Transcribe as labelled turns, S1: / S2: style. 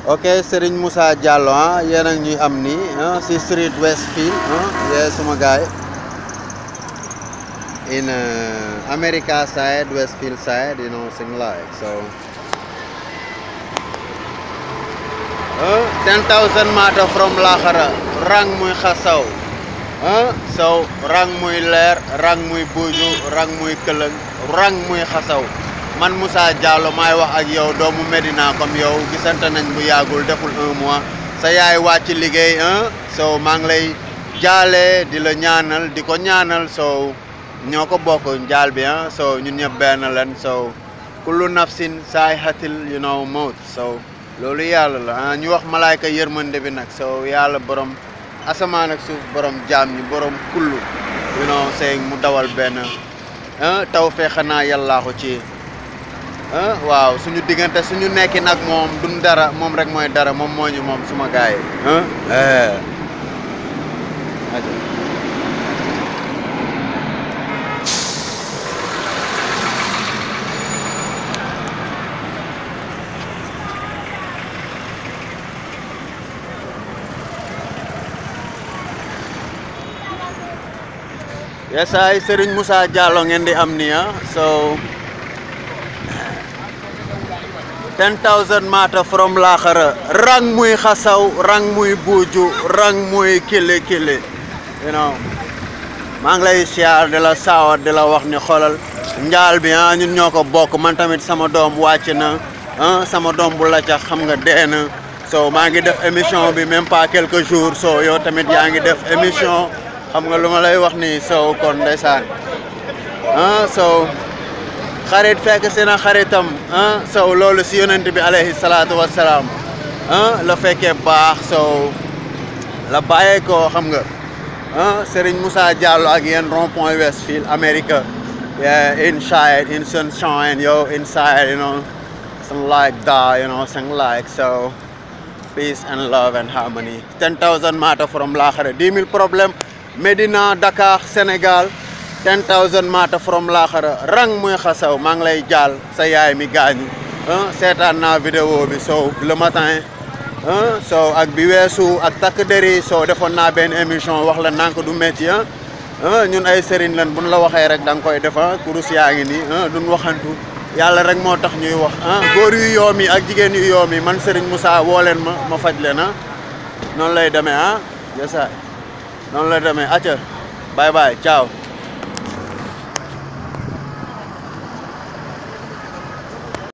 S1: ok Serigne Moussa Diallo ah yéen a ngi ñuy am nii ah si street Westfield ah yee suma gaay in uh, America side Westfield side you know thing like so uh, 10,000 meter from Lahara rang muy xasaw ah so rang muy leer rang muy buuju rang muy këlëng rang muy xasaw man Moussa Diallo maay wax ak yow doomu Medina comme yow gisante nañ bu yàggul deful un mois sa yaay wàcc liggéey ah so maa ngi lay jaale di la ñaanal di ko ñaanal so ñoo ko bokk njaal bi ah so ñun ñëpp benn leen so kullu nafsin saay xatil you know mawt so loolu yàlla la ah ñu wax malaayka yërmande bi nag so yàlla borom asamaan ak suuf borom jaam ñi borom kullu you know saying mu dawal benn ah taw fee xanaa yàllaa ko ci ah waaw suñu diggante suñu nekki nag moom duñ dara moom rek mooy dara moom moo ñu moom suma gaay yi ah yes ay Serigne Moussa Diallo ngeen di am nii ah so 10,000 meter from Lahara rang muy xasaw rang muy buuju rang muy kili kili you know maa ngi lay siyaar di la saawat di la wax ni xoolal njaal bi ah ñun ñoo ko bokk man tamit sama doom wàcc na ah sama doom bu la ca xam nga dee na so maa ngi def émission bi même pas quelques jours so yow tamit yaa ngi def émission xam nga lu ma lay wax ni so kon ndeysaan ah so xarit fekk seen xaritam ah so loolu si yonent bi alayhi salaatu wassalaam ah la fekkee baax so la bàyyee ko xam nga ah Serigne Moussa Diallo ak yéen rond point Westfield America yeah inside in sunshine yo inside you know something like that you know something like so peace and love and harmony 10,000 meter from Lahara 10 000 problème Medina Dakar Sénégal 10,000 meter from Lahara rang muy xasaw maa ngi lay jaal sa yaay mi gaañu ah seetaan naa vidéo bi so le matin ah so ak bi weesu ak takk deri so defoon naa benn émission wax la nank du métti ah ñun ay sëriñ lan buñ la waxee rek da nga koy defa kurus yaa ngi nii ah duñ waxantu yàlla rek moo tax ñuy wax ah góor yu yoom yi ak jigéen yu yoom yi man Serigne Moussa woo leen ma ma faj leen ah noonu lay demee ah yesaay noonu lay demee acca bye bye ciao